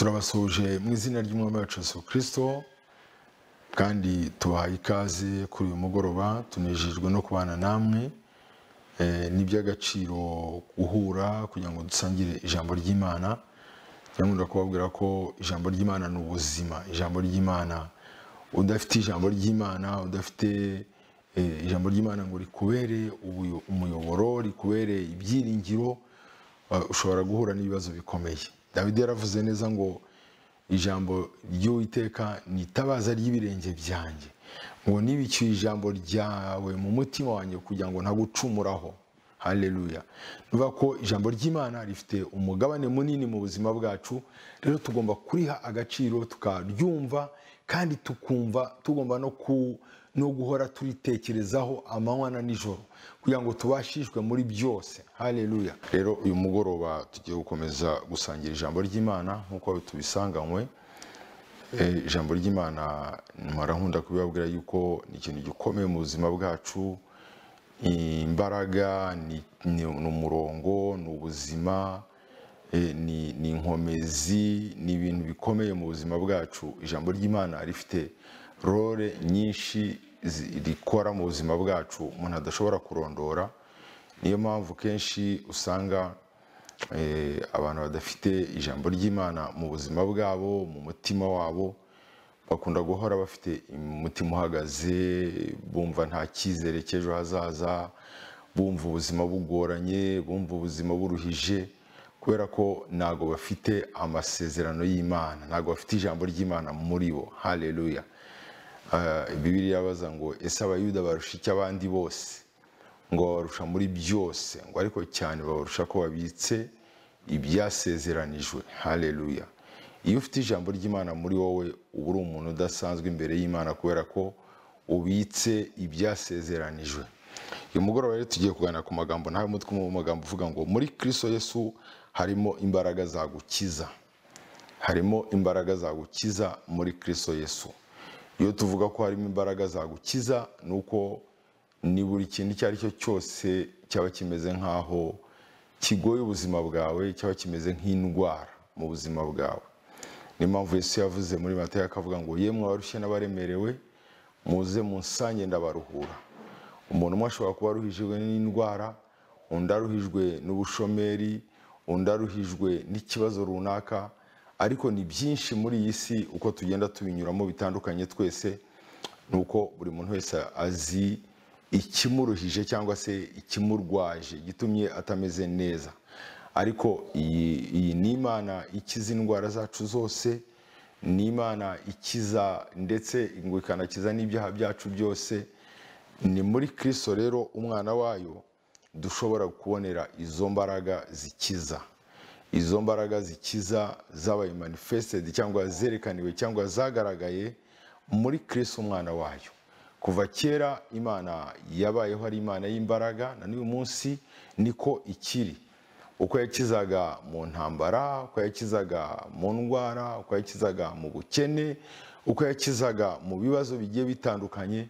turabasuhuje mu izina ry'umwami wacu Yesu kirisito kandi tubahaye ikaze kuri uyu mugoroba tunejejwe no kubana namwe Eh, ni iby'agaciro guhura kugira ngo dusangire ijambo ry'imana cyangwa ndakubabwira ko ijambo ry'imana ni ubuzima ijambo ry'imana udafite ijambo ry'imana udafite eh, ijambo ry'imana ngo rikubere ubuyo- umuyoboro rikubere ibyiringiro eh, ushobora guhura n'ibibazo bikomeye dawidi yaravuze neza ngo ijambo ry'uwiteka ni itabaza ry'ibirenge byanjye ngo nibicyuye ijambo ryawe mu mutima wanjye kugira ngo ntagucumuraho haleluya ni ukuvuga ko ijambo ry'imana rifite umugabane munini mu buzima bwacu rero tugomba kuriha agaciro tukaryumva kandi tukumva tugomba no ku- no guhora turitekerezaho amanywa na nijoro kugira ngo tubashishwe muri byose haleluya rero uyu mugoroba tugiye gukomeza gusangira ijambo ry'imana nk'uko tubisanganywe Eh, ijambo ry'imana nkunda kubibabwira yuko ni ikintu gikomeye mu buzima bwacu Ni imbaraga ni ni- ni umurongo ni ubuzima eh, ni ni inkomezi ni ibintu bikomeye mu buzima bwacu ijambo ry'imana rifite role nyinshi zi- rikora mu buzima bwacu umuntu adashobora kurondora niyo mpamvu kenshi usanga eh, abantu badafite ijambo ry'imana mu buzima bwabo mu mutima wabo bakunda guhora bafite umutima uhagaze bumva nta cyizere cy'ejo hazaza bumva ubuzima bugoranye bumva ubuzima buruhije kubera ko ntabwo bafite amasezerano y'imana ntabwo bafite ijambo ry'imana muri bo haleluya Eh, bibiliya yabaza ngo ese abayuda barusha iki abandi bose ngo babarusha muri byose ngo ariko cyane babarusha ko babitse ibyasezeranijwe haleluya iyo ufite ijambo ry'imana muri wowe uba uri umuntu udasanzwe imbere y'imana kubera ko ubitse ibyasezeranijwe uyu mugoroba rero tugiye kuganira ku magambo nawe mutwe mu magambo uvuga ngo muri kristo yesu harimo imbaraga zagukiza harimo imbaraga zagukiza muri kristo yesu iyo tuvuga ko harimo imbaraga zagukiza ni uko ni buri kintu icyo ari cyo cyose cyaba kimeze nk'aho kigoye ubuzima bwawe cyaba kimeze nk'indwara mu buzima bwawe niyo mpamvu yesu yavuze muri matayo akavuga ngo yemwe abarushye n'abaremerewe muze munsanye ndabaruhura umuntu umwe ashobora kuba aruhijwe n'indwara undi aruhijwe n'ubushomeri undi aruhijwe n'ikibazo runaka ariko ni byinshi muri iyi si uko tugenda tubinyuramo bitandukanye twese ni uko buri muntu wese azi ikimuruhije cyangwa se ikimurwaje gitumye atameze neza ariko iyi iyi ni imana ikiza indwara zacu zose ni imana ikiza ndetse ngo ikanakiza n'ibyaha byacu byose ni muri kristo rero umwana wayo dushobora kubonera izo mbaraga zikiza izo mbaraga zikiza zabaye manifested cyangwa zerekaniwe cyangwa zagaragaye muri kristo umwana wayo kuva kera imana yabayeho ari imana y'imbaraga na n'uyu munsi niko ikiri uko yakizaga mu ntambara uko yakizaga mu ndwara uko yakizaga mu bukene uko yakizaga mu bibazo bigiye bitandukanye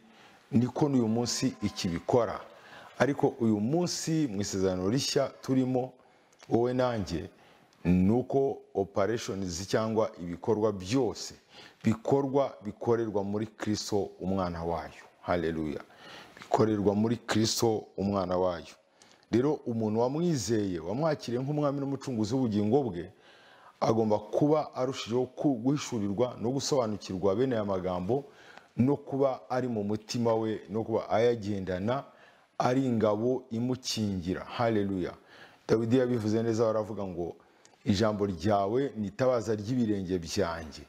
niko n'uyu munsi ikibikora ariko uyu munsi mu isezerano rishya turimo wowe nanjye ni uko opereshonizi cyangwa ibikorwa byose bikorwa bikorerwa muri kristo umwana wayo haleluya bikorerwa muri kristo umwana wayo rero umuntu wamwizeye wamwakiriye nk'umwami n'umucunguzi w'ubugingo bwe agomba kuba arushijeho ku- guhishurirwa no gusobanukirwa bene aya magambo no kuba ari mu mutima we no kuba ayagendana ari ingabo imukingira haleluya dawidi yabivuze neza baravuga ngo ijambo ryawe ni itabaza ry'ibirenge byanjye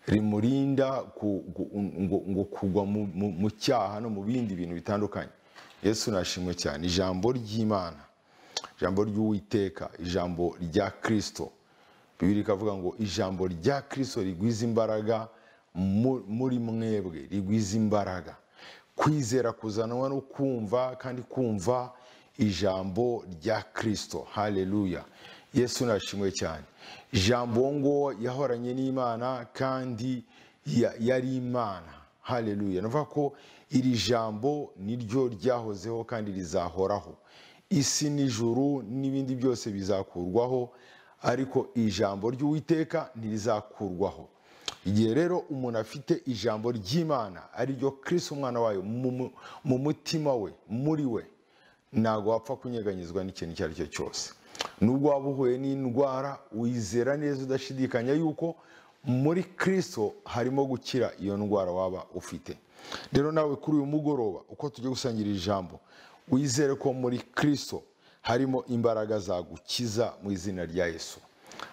rimurinda ku- gu- ngo- ngo kugwa mu- mu mu cyaha no mu bindi bintu bitandukanye yesu nashimwe cyane ijambo ry'imana ijambo ry'uwiteka ijambo rya kirisito bibiri ikavuga ngo ijambo rya kirisito rigwiza imbaraga mu- muri mwebwe rigwiza imbaraga kwizera kuzanwa no kumva kandi kumva ijambo rya kirisito haleluya yesu nashimwe cyane ijambo ngo yahoranye n'imana kandi ya- yari imana haleluya navuga ko iri jambo niryo ryahozeho kandi rizahoraho isi n'ijuru n'ibindi byose bizakurwaho ariko ijambo ry'uwiteka ntirizakurwaho igihe rero umuntu afite ijambo ry'imana ariryo kirisi umwana wayo mu mu- mu mutima we muri we ntabwo wapfa kunyeganyizwa n'ikintu icyo ari cyo cyose nubwo waba uhuye n'indwara wizera neza udashidikanya yuko muri kirisito harimo gukira iyo ndwara waba ufite rero nawe kuri uyu mugoroba uko tujya gusangira ijambo wizere ko muri kirisito harimo imbaraga zagukiza mu izina rya yesu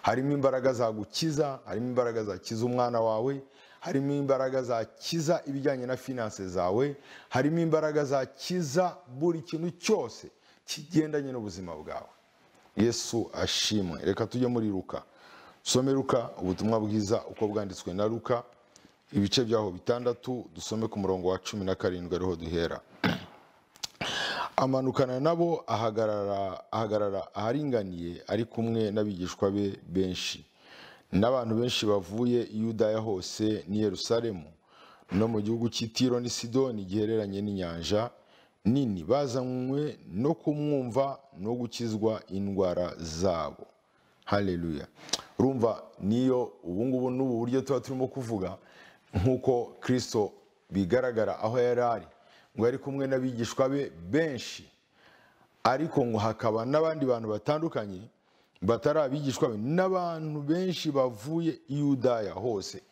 harimo imbaraga zagukiza harimo imbaraga zakiza umwana wawe harimo imbaraga zakiza ibijyanye na finanse zawe harimo imbaraga zakiza buri kintu cyose kigendanye n'ubuzima bwawe yesu ashimwe reka tujye muri ruka dusome ruka ubutumwa bwiza uko bwanditswe na ruka ibice byaho bitandatu dusome ku murongo wa cumi na karindwi ariho duhera amanukana nabo ahagarara ahagarara aharinganiye ari kumwe n'abigishwa be benshi n'abantu benshi bavuye i yudaya hose n'i yerusalemu no mu gihugu cy'itiro n'i sidoni gihereranye n'inyanja nini bazanywe no kumwumva no gukizwa indwara zabo haleluya urumva niyo ubungubu n'ubu buryo tuba turimo kuvuga nk'uko kirisito bigaragara aho yari ari ngo yari kumwe n'abigishwa be benshi ariko ngo hakaba n'abandi bantu batandukanye batari abigishwa be n'abantu benshi bavuye i yudaya hose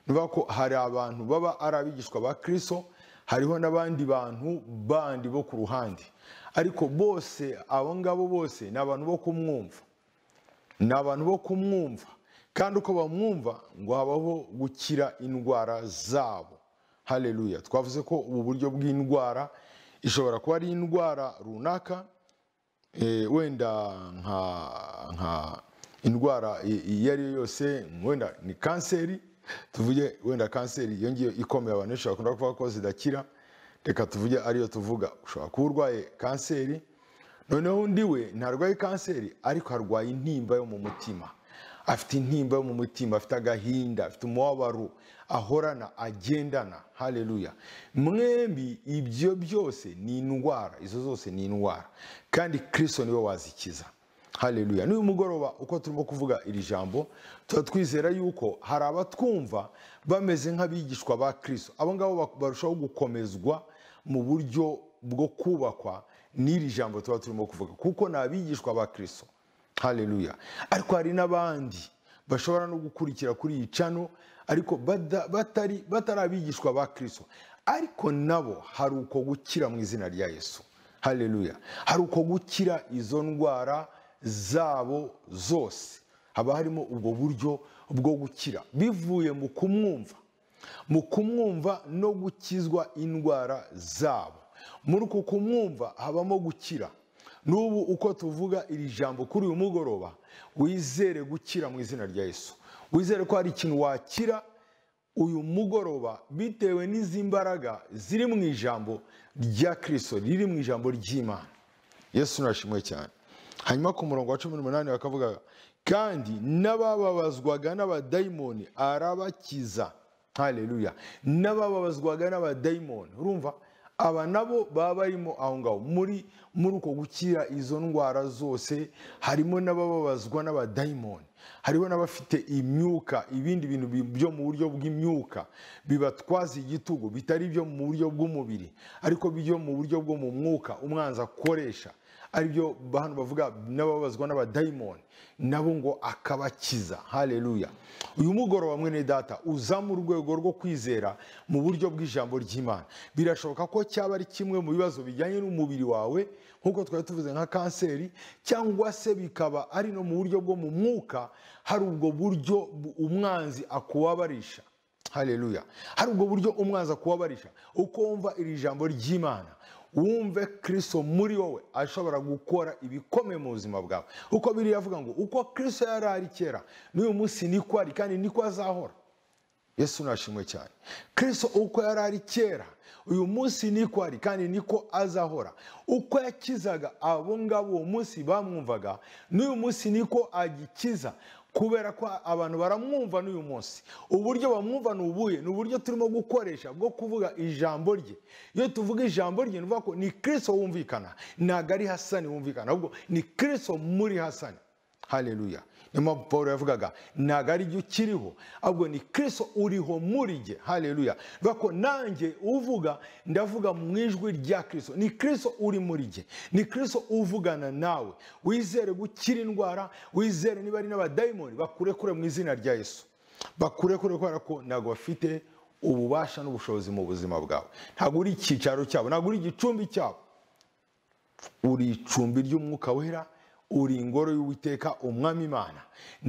ni ukuvuga ko hari abantu baba ari abigishwa ba kirisito hariho n'abandi bantu bandi bo ku ruhande ariko bose abo ngabo bose ni abantu bo kumwumva ni abantu bo kumwumva kandi uko bamwumva ngo habaho gukira indwara zabo haleluya twavuze ko ubu buryo bw'indwara ishobora kuba ari indwara runaka eh, wenda nka nka indwara i- iyo ari yo yose wenda ni kanseri tuvuge wenda kanseri iyo ngiyo ikomeye abantu benshi bakunda kuvuga ko zidakira reka tuvuge ariyo tuvuga ushobora kuba urwaye kanseri noneho undi we ntarwaye kanseri ariko arwaye intimba yo mu mutima afite intimba yo mu mutima afite agahinda afite umubabaro ahorana agendana haleluya mwembi ibyo byose ni indwara izo zose ni indwara kandi kirisito niwe wazikiza haleluya n'uyu mugoroba uko turimo kuvuga iri jambo tuba twizera yuko hari abatwumva bameze nk'abigishwa ba kirisito abo ngabo bak- barushaho gukomezwa mu buryo bwo kubakwa n'iri jambo tuba turimo kuvuga kuko ni abigishwa ba kirisito haleluya ariko hari n'abandi bashobora no gukurikira kuri iyi cano ariko bada- batari batari abigishwa ba kirisito ariko nabo hari uko gukira mu izina rya yesu haleluya hari uko gukira izo ndwara zabo zose haba harimo ubwo buryo bwo gukira bivuye mu kumwumva mu kumwumva no gukizwa indwara zabo muri uku kumwumva habamo gukira n'ubu uko tuvuga iri jambo kuri uyu mugoroba wizere gukira mu izina rya yesu wizere ko hari ikintu wakira uyu mugoroba bitewe n'izi mbaraga ziri mu ijambo rya kirisito riri mu ijambo ry'imana yesu nashimwe cyane hanyuma ku murongo wa cumi n'umunani bakavuga kandi n'abababazwaga n'abadayimoni arabakiza haleluya n'abababazwaga n'abadayimoni urumva aba nabo baba barimo aho ngaho muri muri uko gukira izo ndwara zose harimo n'abababazwa n'abadayimoni hariho n'abafite imyuka ibindi bintu bi- byo mu buryo bw'imyuka bibatwaza igitugu bitari ibyo mu buryo bw'umubiri ariko byo mu buryo bwo mu mwuka umwanzi akoresha aribyo hano bavuga n'ababazwa n'abadayimoni nabo ngo akabakiza haleluya uyu mugoroba mwene data uza mu rwego rwo kwizera mu buryo bw'ijambo ry'imana birashoboka ko cyaba ari kimwe mu bibazo bijyanye n'umubiri wawe nk'uko twari tuvuze nka kanseri cyangwa se bikaba ari no mu buryo bwo mu mwuka hari ubwo buryo bu- umwanzi akubabarisha haleluya hari ubwo buryo umwanzi akubabarisha uko wumva iri jambo ry'imana wumve kirisito muri wowe ashobora gukora ibikomeye mu buzima bwawe uko biriya avuga ngo uko kirisito yari ari kera n'uyu munsi niko ari kandi niko azahora yesu nashimwe cyane kirisito uko yari ari kera uyu munsi niko ari kandi niko azahora uko yakizaga abo ngabo uwo munsi bamwumvaga n'uyu munsi niko agikiza kubera ko abantu baramwumva n'uyu munsi uburyo bamwumva ni ubuhe ni uburyo turimo gukoresha bwo kuvuga ijambo rye iyo tuvuga ijambo rye ni ukuvuga ko ni kirisito wumvikana ntabwo ari hasani wumvikana ahubwo ni kirisito muri hasani haleluya niyo mpamvu paul yavugaga ntabwo ari byo ukiriho ahubwo ni kirisito uriho muri jye hareruya bivuga ko nanjye uvuga ndavuga mu ijwi rya kirisito ni kirisito uri muri jye ni kirisito uvugana nawe wizere gukira indwara wizere niba ari n'abadayimoni bakurekure mu izina rya yesu bakurekure kubera ko ntabwo bafite ububasha n'ubushobozi mu buzima bwawe ntabwo uri icyicaro cyabo ntabwo uri igicumbi cyabo uri icumbi ry'umwuka wera uri ingoro y'uwiteka umwami imana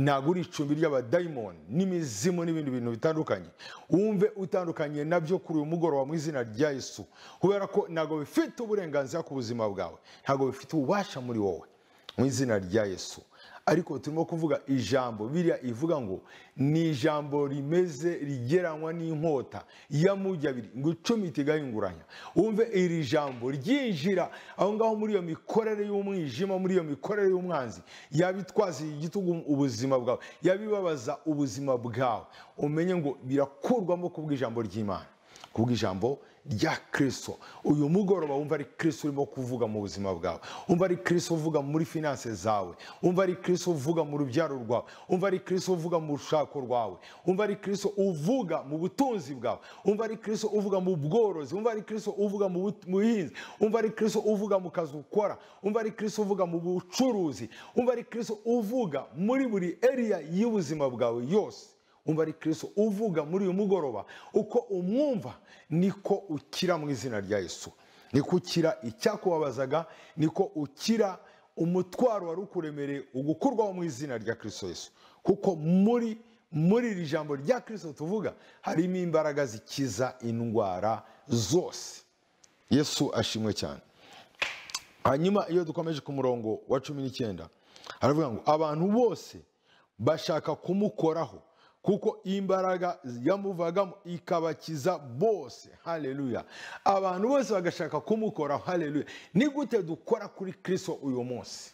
ntabwo uri icumbi ry'abadayimoni n'imizimu n'ibindi bintu bitandukanye wumve utandukanye nabyo kuri uyu mugoroba mu izina rya yesu kubera ko ntabwo bifite uburenganzira ku buzima bwawe ntabwo bifite ububasha muri wowe mu izina rya yesu ariko turimo kuvuga ijambo biriya ivuga ngo ni ijambo rimeze rigeranywa n'inkota y'amujyi abiri ngo icumi itigahinguranya wumve iri jambo ryinjira aho ngaho muri iyo mikorere y'umwijima muri iyo mikorere y'umwanzi yaba itwaza igitugu ubuzima bwawe yaba ibabaza ubuzima bwawe umenye ngo birakurwamo kubw'ijambo ry'imana kubw'ijambo rya kirisito uyu mugoroba wumva ari kirisito urimo kuvuga mu buzima bwawe wumva ari kirisito uvuga muri finanse zawe wumva ari kirisito uvuga mu rubyaro rwawe wumva ari kirisito uvuga mu rushako rwawe wumva ari kirisito uvuga mu butunzi bwawe wumva ari kirisito uvuga mu bworozi wumva ari kirisito uvuga mu bu- mu buhinzi wumva ari kirisito uvuga mu kazi ukora wumva ari kirisito uvuga mu bucuruzi wumva ari kirisito uvuga muri buri eriya y'ubuzima bwawe yose umva ari kirisito uvuga muri uyu mugoroba uko umwumva niko ukira mu izina rya yesu niko ukira icyakubabazaga niko ukira umutwaro wari ukuremereye ugukurwaho mu izina rya kirisito yesu kuko muri muri iri jambo rya kirisito tuvuga harimo imbaraga zikiza indwara zose yesu ashimwe cyane hanyuma iyo dukomeje ku murongo wa cumi n'icyenda haravuga ngo abantu bose bashaka kumukoraho kuko imbaraga yamuvagamo ikabakiza bose hareruya abantu bose bagashaka kumukoraho hareruya ni gute dukora kuri kirisito uyu munsi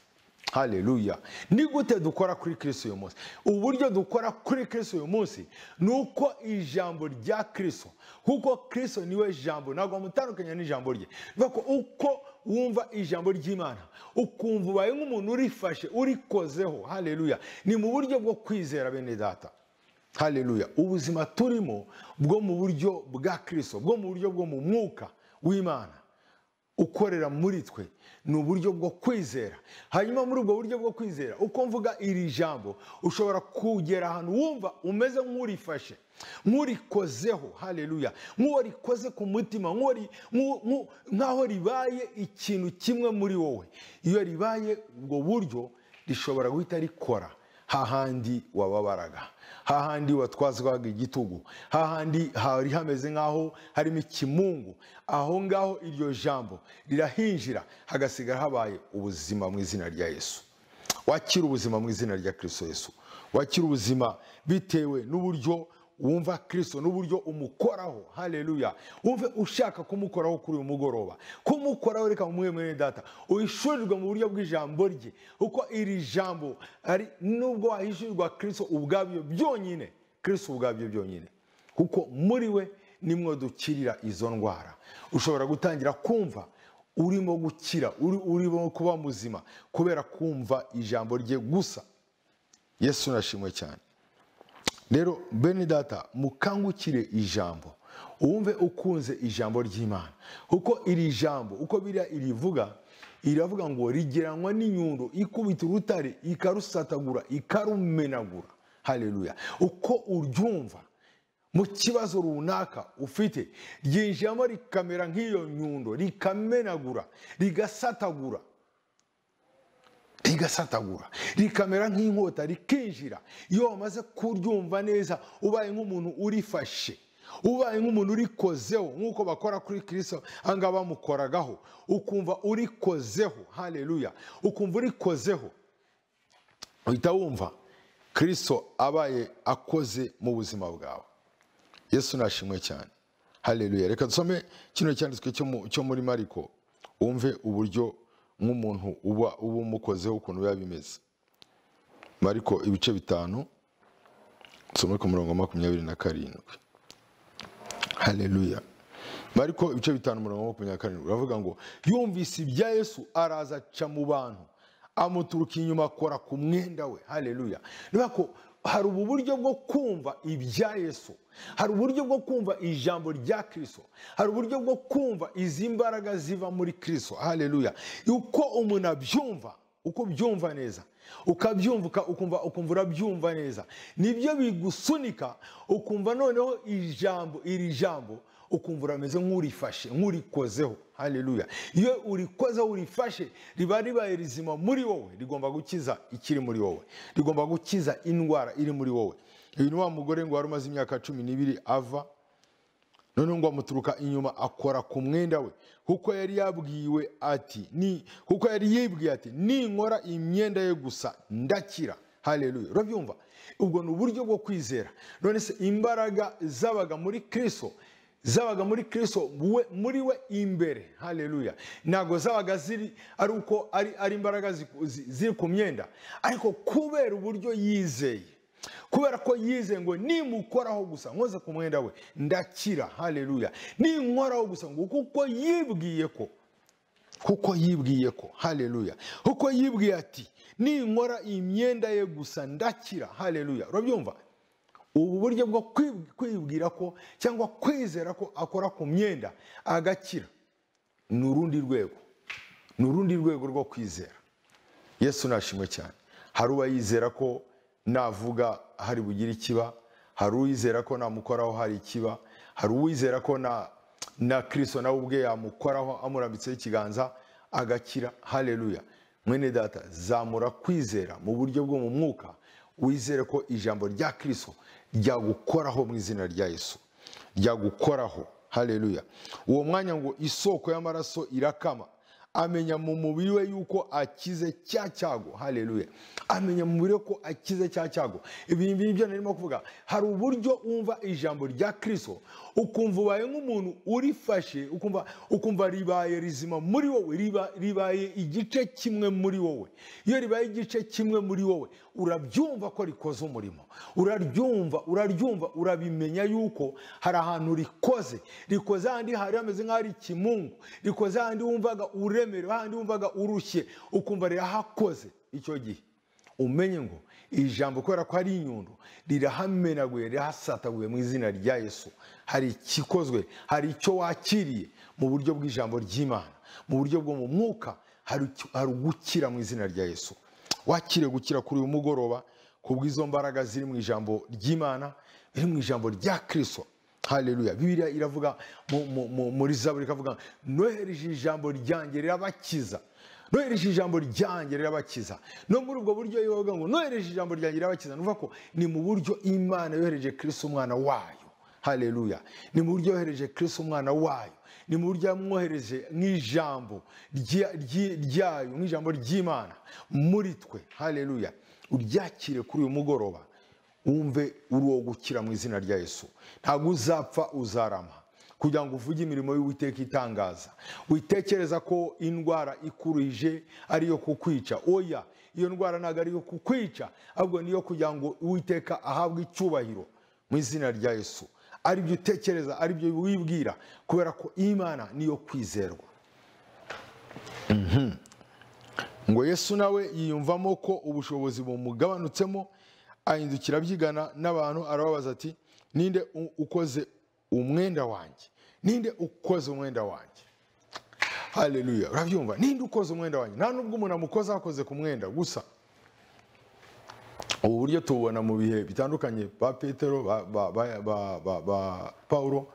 hareruya ni gute dukora kuri kirisito uyu munsi uburyo dukora kuri kirisito uyu munsi ni uko ijambo rya kirisito kuko kirisito niwe jambo ntabwo bamutandukanya n'ijambo rye bivuga ko uko wumva ijambo ry'imana ukumva ubaye nk'umuntu urifashe urikozeho hareruya ni mu buryo bwo kwizera bene data hareruya ubuzima turimo bwo mu buryo bwa kirisito bwo mu buryo bwo mu mwuka w'imana ukorera muri twe ni uburyo bwo kwizera hanyuma muri ubwo buryo bwo kwizera uko mvuga iri jambo ushobora kugera ahantu wumva umeze nk'urifashe nk'urikozeho hareruya nk'uwo rikoze ku mutima nk'uwo ri- nk'u- nk'u- nk'aho ribaye ikintu kimwe muri wowe iyo ribaye ubwo buryo rishobora guhita rikora hahandi wababaraga hahandi watwazwaga igitugu hahandi hari hameze nk'aho harimo ikimungu aho ngaho iryo jambo rirahinjira hagasigara habaye ubuzima mu izina rya yesu wakira ubuzima mu izina rya kirisito yesu wakira ubuzima bitewe n'uburyo wumva kirisito n'uburyo umukoraho hareruya wumve ushaka kumukoraho kuri uyu mugoroba kumukoraho reka mumuhe mwene data uhishurirwe mu buryo bw'ijambo rye kuko iri jambo ari nubwo wahishurirwa kirisito ubwabyo byonyine kirisito ubwabyo byonyine kuko muri we nimwo dukirira izo ndwara ushobora gutangira kumva urimo gukira uri- urimo kuba muzima kubera kumva ijambo rye gusa yesu nashimwe cyane rero bene data mukangukire ijambo wumve ukunze ijambo ry'imana kuko iri jambo uko biriya irivuga iravuga ngo rigeranywa n'inyundo ikubita urutare ikarusatagura ikarumenagura hareruya uko uryumva mu kibazo runaka ufite ryinjiramo rikamera nk'iyo nyundo rikamenagura rigasatagura rigasatagura rikamera nk'inkota rikinjira iyo wamaze kuryumva neza ubaye nk'umuntu urifashe ubaye nk'umuntu urikozeho nk'uko bakora kuri kirisito ahangaha bamukoragaho ukumva urikozeho hareruya ukumva urikozeho uhita wumva kirisito abaye akoze mu buzima bwawe yesu nashimwe cyane hareruya reka dusome kino cyanditswe cyo mu- cyo muri mariko wumve uburyo nk'umuntu uba uba umukozeho ukuntu biba bimeze mariko ibice bitanu dusome ku murongo wa makumyabiri na karindwi hareruya mariko ibice bitanu umurongo wa makumyabiri na karindwi uravuga ngo yumvise ibya yesu araza aca mu bantu amuturuka inyuma akora ku mwenda we haleluya niba ko hari ubu buryo bwo kumva ibya yesu hari uburyo bwo kumva ijambo rya kirisito hari uburyo bwo kumva izi mbaraga ziva muri kirisito haleluya uko umuntu abyumva uko byumva neza ukabyumvuka ukumva ukumva urabyumva neza nibyo bigusunika ukumva noneho ijambo iri jambo ukumva urameze nk'urifashe nk'urikozeho haleluya iyo urikozeho urifashe riba ribaye rizima muri wowe rigomba gukiza ikiri muri wowe rigomba gukiza indwara iri muri wowe uyu ni wa mugore ngo wari umaze imyaka cumi n'ibiri ava noneho ngo amuturuka inyuma akora ku mwenda we kuko yari yabwiwe ati ni kuko yari yibwiye ati ninkora imyenda ye gusa ndakira haleluya urabyumva ubwo ni uburyo bwo kwizera none se imbaraga zabaga muri kirisito zabaga muri kirisito muri we imbere haleluya ntabwo zabaga ziri ari uko ari imbaraga ziri ku myenda ariko kubera uburyo yizeye kubera ko yizeye ngo nimukoraho gusa nkoze ku mwenda we ndakira haleluya ninkoraho gusa ngo kuko yibwiye ko kuko yibwiye ko haleluya kuko yibwiye ati ninkora imyenda ye gusa ndakira haleluya urabyumva ubu buryo bwo kwibwira ko cyangwa kwizera ko akora ku myenda agakira ni urundi rwego ni urundi rwego rwo kwizera yesu nashimwe cyane hari uwayizera ko navuga hari bugire ikiba hari uwizera ko namukoraho hari ikiba hari uwizera ko na na kirisito nawe ubwe yamukoraho amurambitseho ikiganza agakira haleluya mwene data zamura kwizera mu buryo bwo mu mwuka wizere ko ijambo rya kirisito ryagukoraho mu izina rya yesu ryagukoraho haleluya uwo mwanya ngo isoko y'amaraso irakama amenya mu mubiri we yuko akize cya cyago haleluya amenya mu mubiri we ko akize cya cyago ibi ngibi byo narimo kuvuga hari uburyo wumva ijambo rya kirisito ukumva ubaye nk'umuntu urifashe ukumva ukumva ribaye rizima muri wowe ribaye igice kimwe muri wowe iyo ribaye igice kimwe muri wowe urabyumva ko rikoze umurimo uraryumva uraryumva urabimenya yuko hari ahantu rikoze rikoze ahandi hari hameze nk'aho ari ikimungu rikoze ahandi wumvaga ure uremerewe ahandi wumvaga urushye ukumva rirahakoze icyo gihe umenye ngo ijambo kubera ko ari inyundo rirahamenaguye rirahasataguye mu izina rya yesu hari ikikozwe hari icyo wakiriye mu buryo bw'ijambo ry'imana mu buryo bwo mu mwuka hari ugukira mu izina rya yesu wakire gukira kuri uyu mugoroba ku bw'izo mbaraga ziri mu ijambo ry'imana biri mu ijambo rya kirisito haleluya bibiliya iravuga muri zaburi ikavuga nohereje ijambo ryanjye rirabakiza nohereje ijambo ryanjye rirabakiza no muri ubwo buryo yoga ngo nohereje ijambo ryanjye rirabakiza nuvuga ko ni mu buryo imana yohereje kirisi umwana wayo haleluya ni mu buryo yohereje kirisi umwana wayo ni mu buryo yamwohereje nk'ijambo ryayo nk'ijambo ry'imana muri twe haleluya uryakire kuri uyu mugoroba wumve uri uwo gukira mu izina rya yesu ntabwo uzapfa uzarama kugira ngo uvuge imirimo y'uwiteka itangaza witekereza ko indwara ikurije ari iyo kukwica oya iyo ndwara ntabwo ari iyo kukwica ahubwo niyo kugira ngo uwiteka ahabwe icyubahiro mu izina rya yesu ari byo utekereza ari byo wibwira kubera ko imana niyo kwizerwa ngo yesu nawe yiyumvamo ko ubushobozi bumugabanutsemo ahindukira abyigana n'abantu arababaza ati ninde ukoze umwenda wanjye ninde ukoze umwenda wanjye haleluya urabyumva ninde ukoze umwenda wanjye nta nubwo umuntu amukoze akoze ku mwenda gusa ubu buryo tububona mu bihe bitandukanye ba petero ba paul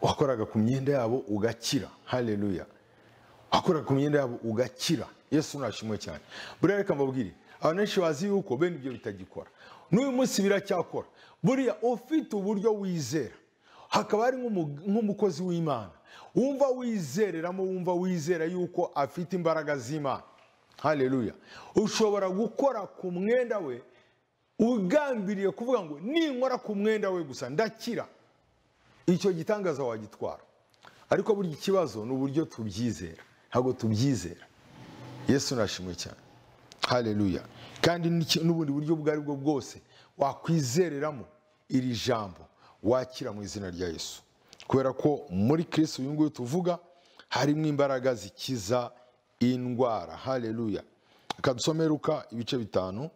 wakoraga ku myenda yabo ugakira haleluya wakoraga ku myenda yabo ugakira yesu nashimwe cyane buriya reka mbabwire abantu benshi bazi yuko bene ibyo bitagikora n'uyu munsi biracyakora buriya ufite uburyo wizera hakaba hari nk'umukozi w'imana wumva wizereramo wumva wizera yuko afite imbaraga z'imana haleluya ushobora gukora ku mwenda we ugambiriye kuvuga ngo ninkora ku mwenda we gusa ndakira icyo gitangaza wagitwara ariko burya ikibazo ni uburyo tubyizera ntabwo tubyizera yesu nashimwe cyane haleluya kandi n'ubundi buryo ubwo ari bwo bwose wakwizereramo iri jambo wakira mu izina rya yesu kubera ko muri kirisi uyu nguyu tuvuga harimo imbaraga zikiza indwara haleluya reka dusome ruka ibice bitanu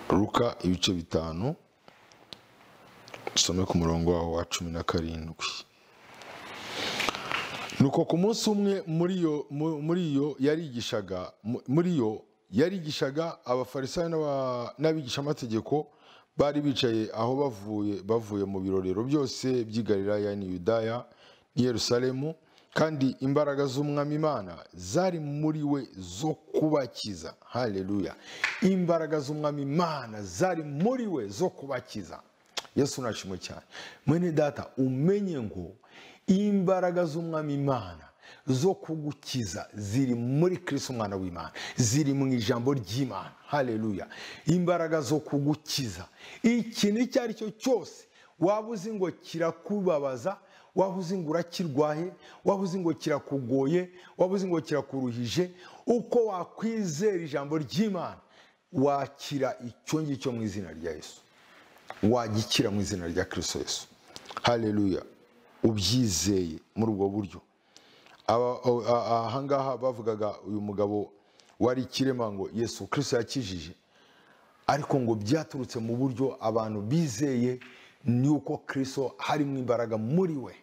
ruka ibice bitanu dusome ku murongo waho wa cumi na karindwi nuko ku munsi umwe muri iyo mu- muri iyo yarigishaga mu- muri iyo yarigishaga abafarisayo n'aba- n'abigishamategeko bari bicaye aho bavuye bavuye mu birorero byose by'i Galilaya n'i Yudaya n'i Yerusalemu kandi imbaraga z'umwami Imana zari muri we zo kubakiza haleluya imbaraga z'umwami Imana zari muri we zo kubakiza yesu nashimwe cyane mwene data umenye ngo imbaraga z'umwami imana zo kugukiza ziri muri kirisi umwana w'imana ziri mu ijambo ry'imana haleluya imbaraga zo kugukiza ikintu icyo ari cyo cyose waba uzi ngo kirakubabaza waba uzi ngo urakirwaye waba uzi ngo kirakugoye waba uzi ngo kirakuruhije uko wakwizera ijambo ry'imana wakira icyo ngicyo mu izina rya yesu wagikira mu izina rya kirisito yesu haleluya ubyizeye muri ubwo buryo Aba- a- a- ahangaha bavugaga uyu mugabo wari ikirema ngo yesu kirisito yakijije ariko ngo byaturutse mu buryo abantu bizeye ni uko kirisito harimo imbaraga muri we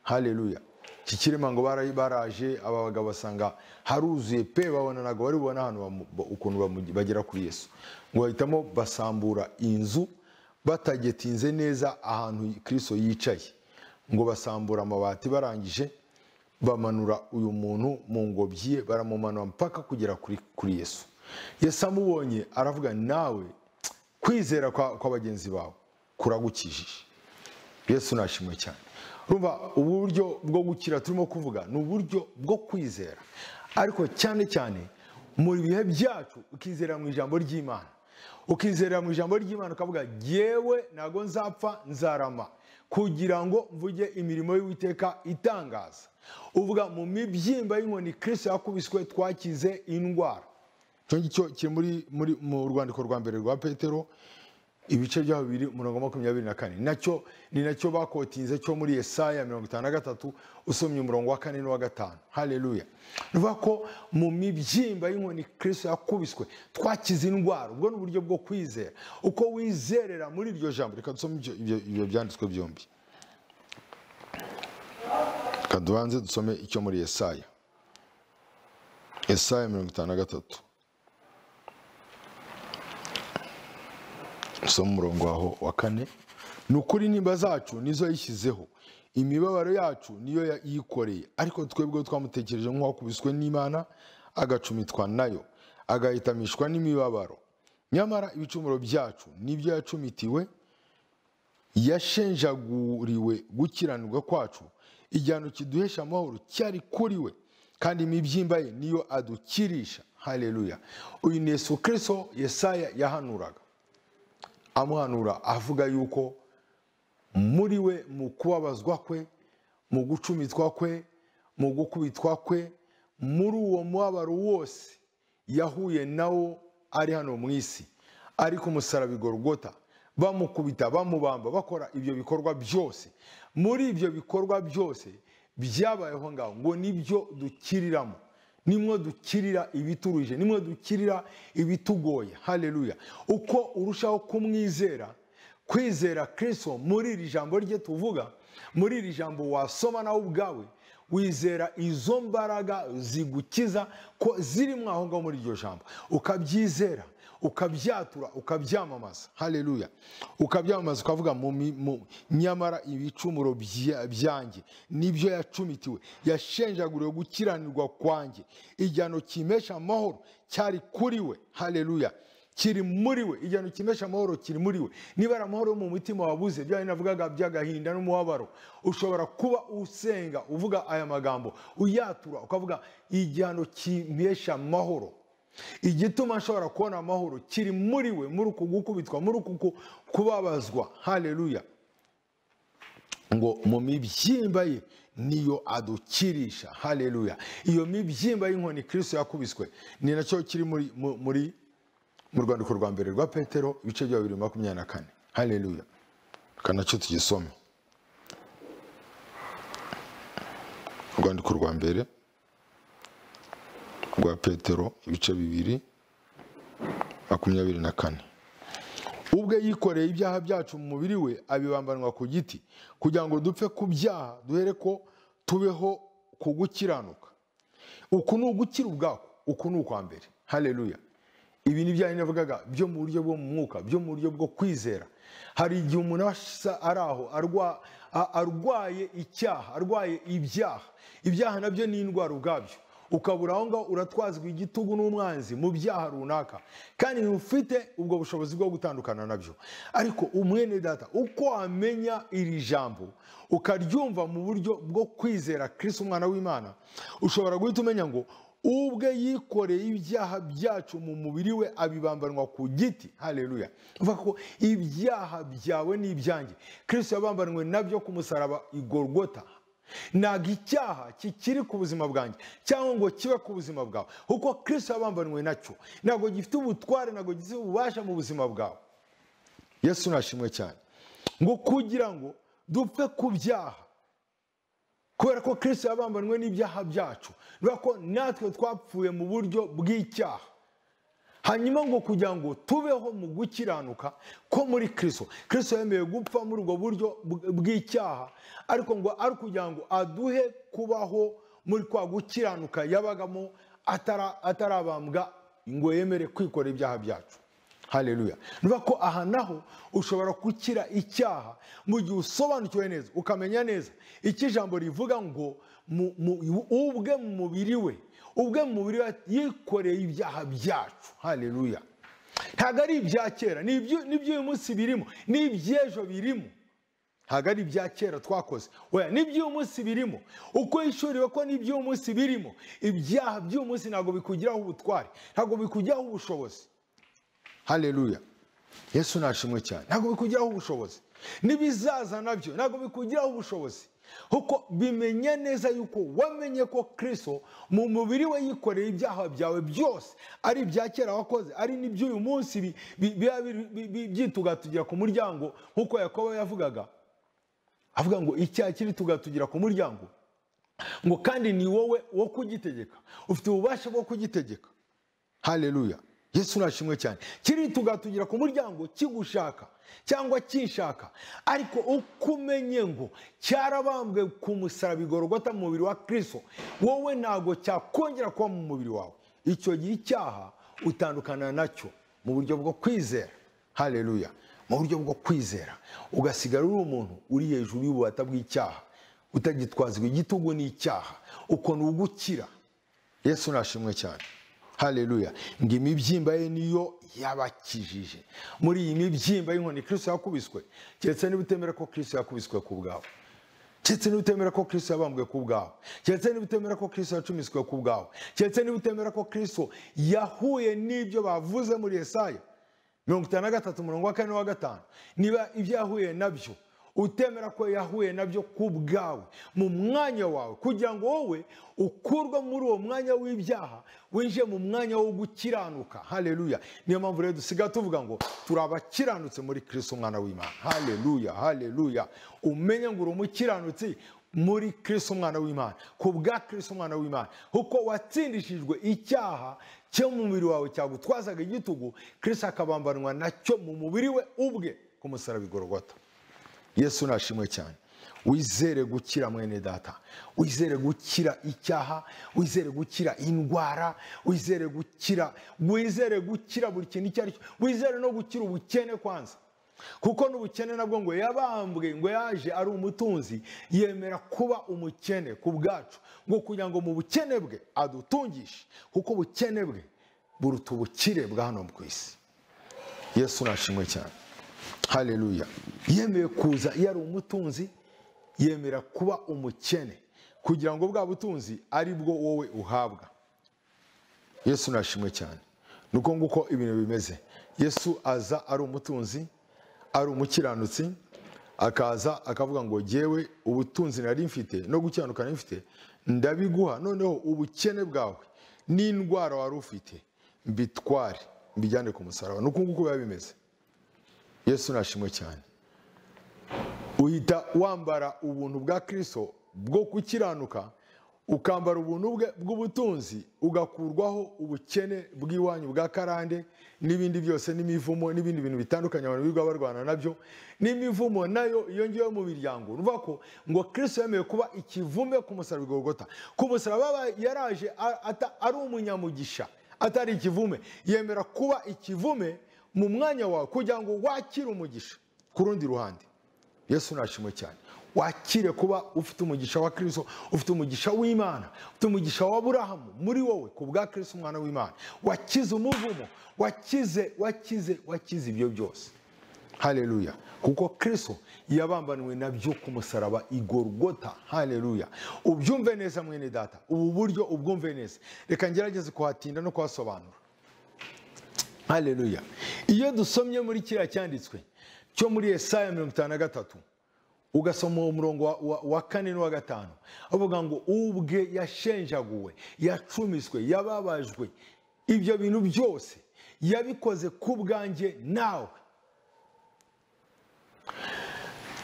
haleluya iki kirema ngo bara- baraje aba bagabo basanga haruzuye pe babona ntabwo bari bubone ahantu bamu- ba- ukuntu bamu- bagera kuri yesu ngo bahitamo basambura inzu batagetinze neza ahantu kirisito yicaye ngo basambura amabati barangije bamanura uyu muntu mu ngobyi ye baramumanura mpaka kugera kuri, kuri yesu yesu amubonye aravuga nawe kwizera kwa, kwa bagenzi bawe kuragukijije yesu nashimwe cyane urumva uburyo bwo gukira turimo kuvuga ni uburyo bwo kwizera ariko cyane cyane mu bihe byacu ukizera mu ijambo ry'imana ukizera mu ijambo ry'imana ukavuga yewe ntago nzapfa nzarama kugira ngo mvuge imirimo y'uwiteka itangaza uvuga mu mibyimba y'inkoni kirisito yakubiswe twakize indwara icyo ngicyo kiri muri, muri, mu rwandiko rwa mbere rwa petero ibice byaho bibiri umurongo wa makumyabiri na kane nacyo ni nacyo bakotinze cyo muri Yesaya mirongo itanu na gatatu usomye umurongo wa kane n'uwa gatanu haleluya ni ukuvuga ko mu mibyimba y'inkoni kirisito yakubiswe twakize indwara ubwo ni uburyo bwo kwizera uko wizerera muri iryo jambo reka dusome ibyo- ibyo- ibyo byanditswe byombi reka dubanze dusome icyo muri Yesaya Yesaya mirongo itanu na gatatu usome umurongo waho wa kane ni ukuri nimba zacu nizo yishyizeho imibabaro yacu niyo ya- yikoreye ariko twebwe twamutekereje nk'uwakubiswe n'imana agacumitwa nayo agahitamishwa n'imibabaro nyamara ibicumuro byacu nibyo yacumitiwe yashenjaguriwe gukiranirwa kwacu igihano kiduhesha amahoro cyari kuri we kandi imibyimba ye niyo adukirisha haleluya uyu ni yesu kirisito yesaya yahanuraga amuhanura avuga yuko muri we mu kubabazwa kwe mu gucumitwa kwe mu gukubitwa kwe muri uwo mubabaro wose yahuye nawo ari hano mu isi ari ku musaraba i Golgotha, bamukubita bamubamba bakora ibyo bikorwa byose muri ibyo bikorwa byose byabayeho ngaho ngo nibyo dukiriramo nimwe dukirira ibituruje nimwe dukirira ibitugoye haleluya uko urushaho kumwizera kwizera kirisito muri iri jambo rye tuvuga muri iri jambo wasoma nawe ubwawe wizera izo mbaraga zigukiza ko zirimo aho ngaho muri iryo jambo ukabyizera ukabyatura ukabyamamaza haleluya ukabyamamaza ukavuga mu, mi- mu nyamara ibicumuro bya- byanjye nibyo yacumitiwe yashenjaguriwe gukiranirwa kwanjye igihano kimesha amahoro cyari kuri we haleluya kiri muri we igihano kimesha amahoro kiri muri we niba ari amahoro yo mu mutima wabuze bya bindi navugaga by'agahinda n'umubabaro ushobora kuba usenga uvuga aya magambo uyatura ukavuga igihano kimesha amahoro igituma ashobora kubona amahoro kiri muri we muri uku gukubitwa muri uku ku- kubabazwa haleluya ngo mu mibyimba ye niyo adukirisha haleluya iyo mibyimba y'inkoni kirisito yakubiswe ni nacyo kiri muri mu- muri mu rwandiko rwa mbere rwa petero ibice bya bibiri makumyabiri na kane haleluya reka nacyo tugisome urwandiko rwa mbere rwa petero ibice bibiri makumyabiri na kane ubwe yikoreye ibyaha byacu mu mubiri we abibambanwa ku giti kugira ngo dupfe ku byaha duhere ko tubeho ku gukiranuka uku ni ugukira ubwako uku ni ukwa mbere hareruya ibi ni byaha navugaga byo mu buryo bwo mu mwuka byo mu buryo bwo kwizera hari igihe umuntu aba asa ari aho arwa- a- arwaye icyaha arwaye ibyaha ibyaha nabyo ni indwara ubwabyo ukabura aho ngaho uratwazwa igitugu n'umwanzi mu byaha runaka kandi ufite ubwo bushobozi bwo gutandukana nabyo ariko umwene data uko wamenya iri jambo ukaryumva mu buryo bwo kwizera kirisi umwana w'imana ushobora guhita umenya ngo ubwe yikoreye ibyaha byacu mu mubiri we abibambanwa ku giti hareruya uvuga ko ibyaha byawe n'ibyanjye kirisito yabambanwe nabyo ku musaraba igorogota ntabwo icyaha kikiri ku buzima bwanjye cyangwa ngo kibe ku buzima bwawe kuko kirisito yabambanwe nacyo ntabwo gifite ubutware ntabwo gifite ububasha mu buzima bwawe yesu nashimwe cyane ngo kugira ngo dupfe ku byaha kubera ko kirisito yabambanwe n'ibyaha byacu niba ko natwe twapfuye mu buryo bw'icyaha hanyuma ngo kugira ngo tubeho mu gukiranuka ko muri kirisito kirisito yemeye gupfa muri ubwo buryo bw- bw'icyaha ariko ngo ari ukugira ngo aduhe kubaho muri kwa gukiranuka yabagamo atara- atarabambwa ngo yemere kwikora ibyaha byacu hareruya niba ko aha naho ushobora gukira icyaha mu gihe usobanukiwe neza ukamenya neza icyo ijambo rivuga ngo mu- mu- ubwe mu mubiri we ubwe mu mubiri we yikoreye ibyaha byacu hareruya ntabwo ari ibya kera ni iby'u- ni iby'uyu munsi birimo ni iby'ejo birimo ntabwo ari ibya kera twakoze weya n'iby'uyu munsi birimo uko yishuriwe ko n'iby'uyu munsi birimo ibyaha by'uyu munsi ntabwo bikugiraho ubutware ntabwo bikugiraho ubushobozi hareruya yesu nashimwe cyane ntabwo bikugiraho ubushobozi n'ibizaza nabyo ntabwo bikugiraho ubushobozi kuko bimenya neza yuko wamenye ko kirisito mu mubiri we yikoreye ibyaha byawe byose ari ibya kera wakoze ari n'iby'uyu munsi bi- bi- biba biri- bi- bi- byitugatugira ku muryango nk'uko yakobo yavugaga avuga ngo icyaha kiri tugatugira ku muryango ngo kandi ni wowe wo kugitegeka ufite ububasha bwo kugitegeka hareruya yesu nashimwe cyane kirituga tugira ku muryango kigushaka cyangwa kinshaka ariko uko umenye ngo cyarabambwe ku musaraba igorogota mu mubiri wa kirisito wowe ntabwo cyakongera kuba mu mubiri wawe icyo gihe icyaha utandukana nacyo mu buryo bwo kwizera hareruya mu buryo bwo kwizera ugasigara uri umuntu uri hejuru y'ububata bw'icyaha utagitwazwa igitugu n'icyaha uko ni ugukira yesu nashimwe cyane hareruya ngo imibyimba ye niyo yabakijije muri iyi mibyimba y'inkoni kirisito yakubiswe keretse niba utemera ko kirisito yakubiswe ku bwawe keretse niba utemera ko kirisito yabambwe ku bwawe keretse niba utemera ko kirisito yacumiswe ku bwawe keretse niba utemera ko kirisito yahuye n'ibyo bavuze muri esaya mirongo itanu na gatatu umurongo wa kane wa gatanu niba ibyo yahuye nabyo utemera ko yahuye nabyo ku bwawe mu mwanya wawe kugira ngo wowe ukurwe muri uwo mwanya w'ibyaha winjiye mu mwanya wo gukiranuka hareruya niyo mpamvu rero dusigaye tuvuga ngo turi abakiranutsi muri kirisito umwana w'imana hareruya hareruya umenye ngo uri umukiranutsi muri kirisito umwana w'imana ku bwa kirisito umwana w'imana kuko watsindishijwe icyaha cyo mu mubiri wawe cyagutwazaga igitugu kirisito akabambanwa nacyo mu mubiri we ubwe ku musaraba igorogota yesu nashimwe cyane wizere gukira mwene data wizere gukira icyaha wizere gukira indwara wizere gukira wizere gukira buri kintu icyo ari cyo wizere no gukira ubukene kwanza kuko n'ubukene nabwo ngo yabambwe ngo yaje ari umutunzi yemera kuba umukene ku bwacu ngo kugira ngo mu bukene bwe adutungishe kuko ubukene bwe buruta ubukire bwa hano ku isi yesu nashimwe cyane hareruya yemeye kuza yari umutunzi yemera kuba umukene kugira ngo bwa butunzi ari bwo wowe uhabwa yesu nashimwe cyane ni uko nguko ibintu bimeze yesu aza ari umutunzi ari umukiranutsi akaza akavuga ngo jyewe ubutunzi nari mfite no gukiranuka nari mfite ndabiguha noneho ubukene bwawe n'indwara wari ufite mbitware mbijyane ku musaraba ni uko nguko biba bimeze yesu nashimwe cyane uhita wambara ubuntu bwa kirisito bwo gukiranuka ukambara ubuntu bwe bw'ubutunzi ugakurwaho ubukene bw'iwanyu bwa karande n'ibindi byose n'imivumo n'ibindi bintu bitandukanye abantu birirwa barwana nabyo n'imivumo nayo yongeyeho mu miryango urumva ko ngo kirisito yemeye kuba ikivume ku musaraba igogota ku musaraba yaraje a- ata- ari umunyamugisha atari ikivume yemera kuba ikivume mu mwanya wawe kugira ngo wakire umugisha ku rundi ruhande yesu nashimwe cyane wakire kuba ufite umugisha wa kirisito ufite umugisha w'imana ufite umugisha wa burahamu muri wowe ku bwa kirisito umwana w'imana wakize umuvumo wakize wakize wakize ibyo byose haleluya kuko kirisito yabambaniwe nabyo ku musaraba igorogota haleluya ubyumve neza mwene data ubu buryo ubwumve neza reka ngerageze kuhatinda no kuhasobanura haleluya iyo dusomye muri kiriya cyanditswe cyo muri Yesaya mirongo itanu na gatatu ugasoma uwo murongo wa, wa, wa kane n'uwa gatanu avuga ngo ubwe yashenjaguwe yacumiswe yababajwe ibyo bintu byose yabikoze ku bwanjye nawe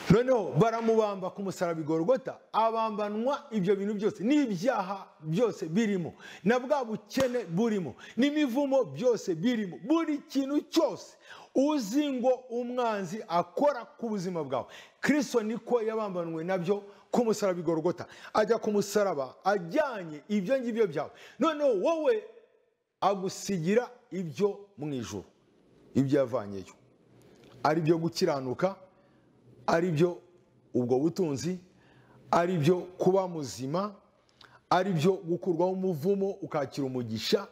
noneho baramubamba ku musaraba igorogota abambanwa ibyo bintu byose n'ibyaha byose birimo na bwa bukene burimo n'imivumo byose birimo buri kintu cyose uzi ngo umwanzi akora ku buzima bwawe kirisito niko yabambanwe nabyo ku musaraba igorogota ajya ku musaraba ajyanye ibyo ngibyo byawe noneho wowe agusigira ibyo mu ijoro ibyo yavanyeyo ari byo gukiranuka ari byo ubwo butunzi ari byo kuba muzima ari byo gukurwaho umuvumo ukakira umugisha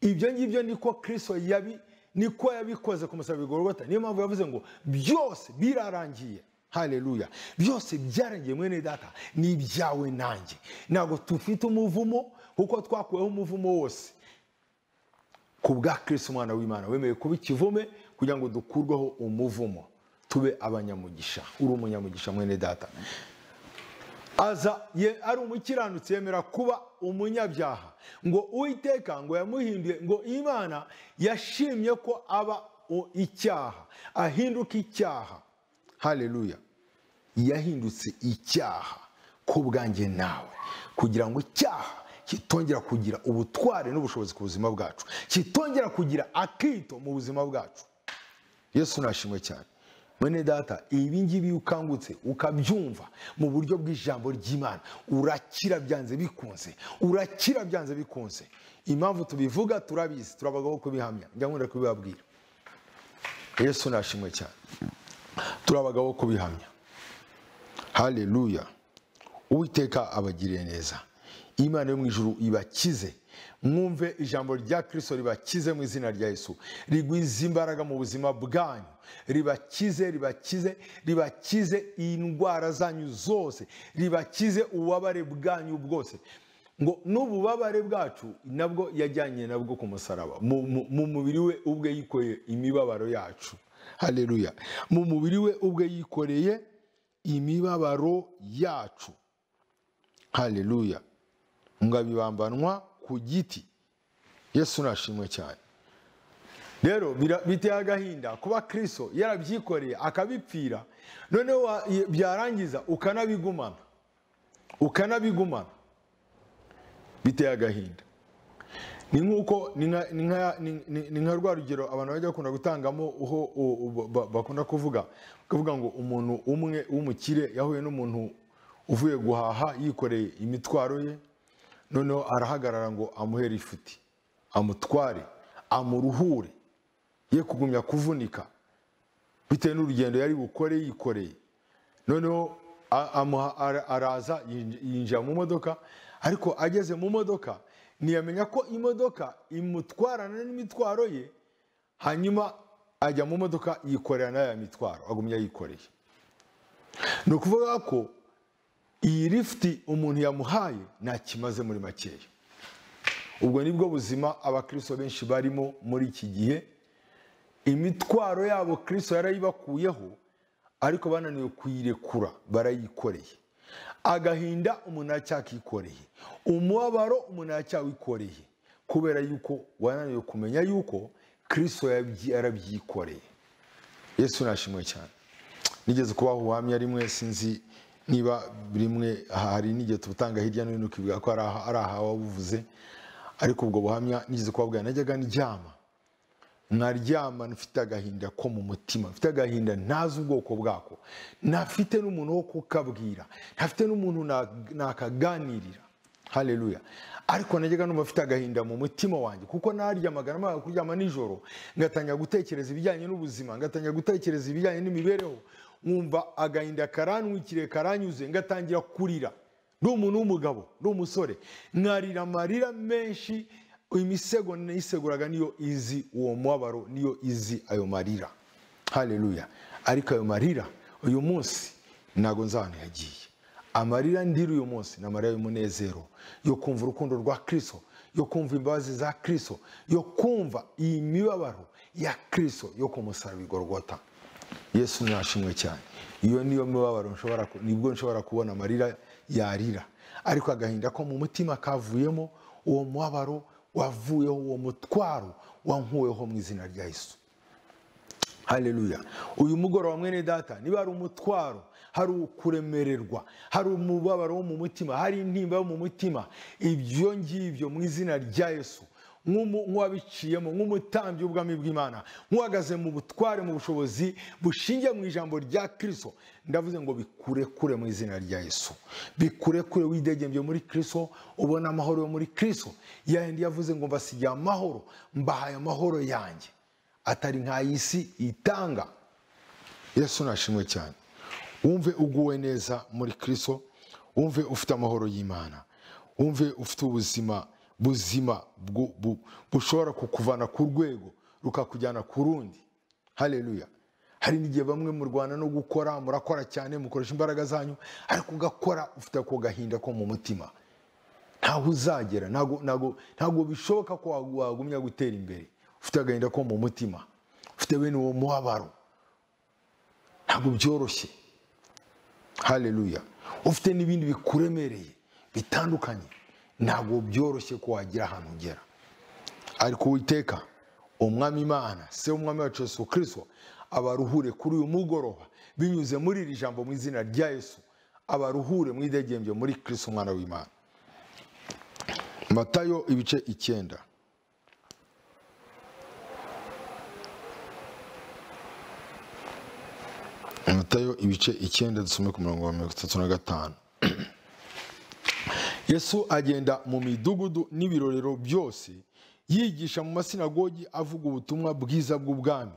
ibyo ngibyo niko kirisito yabi niko yabikoze ku musaraba igorogota niyo mpamvu yavuze ngo byose birarangiye haleluya byose byarangiye mwene data ni ibyawe nanjye ntabwo tufite umuvumo kuko twakuweho umuvumo wose ku bwa kirisito umwana w'imana wemeye kuba ikivume kugira ngo dukurweho umuvumo tube abanyamugisha uri umunyamugisha mwene data aza ye- ari umukiranutsi yemera kuba umunyabyaha ngo uwiteka ngo yamuhinduye ngo imana yashimye ko aba o- icyaha ahinduka icyaha haleluya yahindutse icyaha ku bwanjye nawe kugira ngo icyaha kitongera kugira ubutware n'ubushobozi ku buzima bwacu kitongera kugira akito mu buzima bwacu yesu nashimwe cyane mwene data ibi ngibi iyo ukangutse ukabyumva mu buryo bw'ijambo ry'imana urakira byanze bikunze urakira byanze bikunze impamvu tubivuga turabizi turabagaho kubihamya njya nkunda kubibabwira yesu nashimwe cyane turabagaho kubihamya haleluya uwiteka abagiriye neza imana yo mu ijuru ibakize mwumve ijambo rya kirisito ribakize mu izina rya yesu rigwiza imbaraga mu buzima bwanyu ribakize ribakize ribakize indwara zanyu zose ribakize ububabare bwanyu bwose ngo n'ububabare bwacu nabwo yajyanye nabwo ku musaraba mu mu- mu mubiri we ubwe yikoreye imibabaro yacu haleluya mu mubiri we ubwe yikoreye imibabaro yacu haleluya ngo abibambanwa ku giti yesu nashimwe cyane rero bira- biteye agahinda kuba kirisito yarabyikoreye akabipfira noneho wa- byarangiza ukanabigumana ukanabigumana biteye agahinda ni nk'uko ni nka- ni nka- ni- ni- ni nka rwa rugero abantu bajya bakunda gutangamo ho o- o- ba- ba- bakunda kuvuga bakavuga ngo umuntu umwe w'umukire yahuye n'umuntu uvuye guhaha yikoreye imitwaro ye noneho arahagarara ngo amuhere ifuti amutware amuruhure ye kugumya kuvunika bitewe n'urugendo yari bukore yikoreye noneho a- amuha- ara- araza yinj- yinjira mu modoka ariko ageze mu modoka ntiyamenya ko imodoka imutwarana n'imitwaro ye hanyuma ajya mu modoka yikorera na ya mitwaro agumya yikoreye ni ukuvuga ko iyi lifuti umuntu yamuhaye ntakimaze muri makeya ubwo ni bwo buzima abakristo benshi barimo muri iki gihe imitwaro yabo kirisito yarayibakuyeho ariko bananiwe kuyirekura barayikoreye agahinda umuntu aracyakikoreye umubabaro umuntu aracyawikoreye kubera yuko wananiwe kumenya yuko kirisito yabyi- yarabyikoreye yesu nashimwe cyane nigeze kubaha ubuhamya rimwe sinzi niba rimwe hari n'igihe tubutanga hirya no hino ukivuga ko ari aha- ari ahawe wabuvuze ariko ubwo buhamya nigeze kubabwira najyaga ndyama nkaryama mfite agahinda ko mu mutima mfite agahinda ntazi ubwoko bwako ntafite n'umuntu wo kukabwira ntafite n'umuntu na- nakaganirira haleluya ariko najyaga numva mfite agahinda mu mutima wanjye kuko naryamaga namara kuryama nijoro ngatangira gutekereza ibijyanye n'ubuzima ngatangira gutekereza ibijyanye n'imibereho nkumva agahinda karantwikiriye karanyuze ngatangira kurira ndi umuntu w'umugabo ndi umusore nkarira amarira menshi imisego nayiseguraga niyo izi uwo mubabaro niyo izi ayo marira haleluya ariko ayo marira uyu munsi ntago nzi ahantu yagiye amarira ndiri uyu munsi ni amarira y'umunezero yo kumva urukundo rwa kristo yo kumva imbabazi za kristo yo kumva iyi mibabaro ya kristo yo ku musaraba igorogota yesu ntashimwe cyane iyo niyo mibabaro nshobora ku- nibwo nshobora kubona amarira yarira ariko agahinda ko mu mutima kavuyemo uwo mubabaro wavuyeho uwo mutwaro wankuweho mu izina rya yesu haleluya uyu mugoroba mwene data niba hari umutwaro hari ukuremererwa hari umubabaro wo mu mutima hari intimba yo mu mutima ibyo ngibyo mu izina rya yesu nk'umu- nk'uwabiciyemo nk'umutambyi w'ubwami bw'imana nk'uhagaze mu butware mu bushobozi bushingiye mu ijambo rya kristo ndavuze ngo bikure kure mu izina rya yesu bikure kure widegembye muri kristo ubona amahoro yo muri kristo yayindi yavuze ngo mbasigiye amahoro mbahaye amahoro yanjye atari nk'ay'isi itanga yesu nashimwe cyane wumve uguwe neza muri kristo wumve ufite amahoro y'imana wumve ufite ubuzima buzima bwu- bu- bushobora kukuvana ku rwego rukakujyana ku rundi haleluya hari n'igihe bamwe murwana no gukora murakora cyane mukoresha imbaraga zanyu ariko ugakora ufite ako gahinda ko mu mutima ntaho uzagera ntago ntago- ntago bishoboka ko wagu- wagumya gutera imbere ufite agahinda ko mu mutima ufite bene uwo mubabaro ntabwo byoroshye haleluya ufite n'ibindi bikuremereye bitandukanye ntabwo byoroshye ko wagira ahantu ugera ariko uwiteka umwami imana se w'umwami wacu yesu kiriswa abaruhure kuri uyu mugoroba binyuze muri iri jambo mu izina rya yesu abaruhure mwidegembye muri kiriswa umwana w'imana matayo ibice icyenda matayo ibice icyenda dusome ku murongo wa mirongo itatu na gatanu yesu agenda mu midugudu n'ibirorero byose yigisha mu masinagogi avuga ubutumwa bwiza bw'ubwami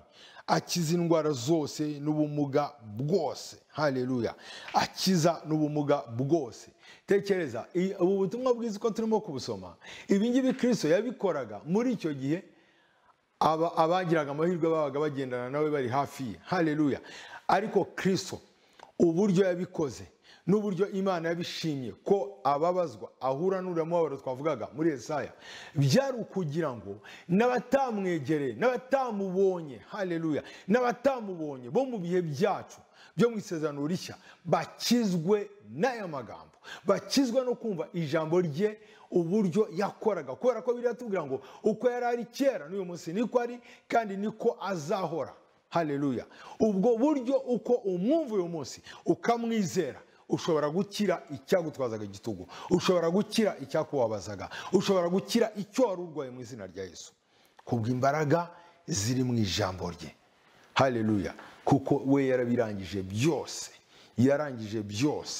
akiza indwara zose n'ubumuga bwose haleluya akiza n'ubumuga bwose tekereza i- ubu butumwa bwiza uko turimo kubusoma ibi ngibi kirisito yabikoraga muri icyo gihe aba- abagiraga amahirwe babaga bagendana nawe bari hafi ye haleluya ariko kirisito uburyo yabikoze n'uburyo imana yabishimye ko ababazwa ahura n'uriya mubabaro twavugaga muri esaya byari ukugira ngo n'abatamwegereye n'abatamubonye haleluya n'abatamubonye bo mu bihe byacu byo mu isezerano rishya bakizwe n'aya magambo bakizwa no kumva ijambo rye uburyo yakoraga kubera ko biriya tubwira ngo uko yari ari kera n'uyu munsi niko ari kandi niko azahora haleluya ubwo buryo uko umwumva uyu munsi ukamwizera ushobora gukira icyagutwazaga igitugu ushobora gukira icyakubabazaga ushobora gukira icyo wari urwaye mu izina rya yesu kubw'imbaraga ziri mu ijambo rye haleluya kuko we yarabirangije byose yarangije byose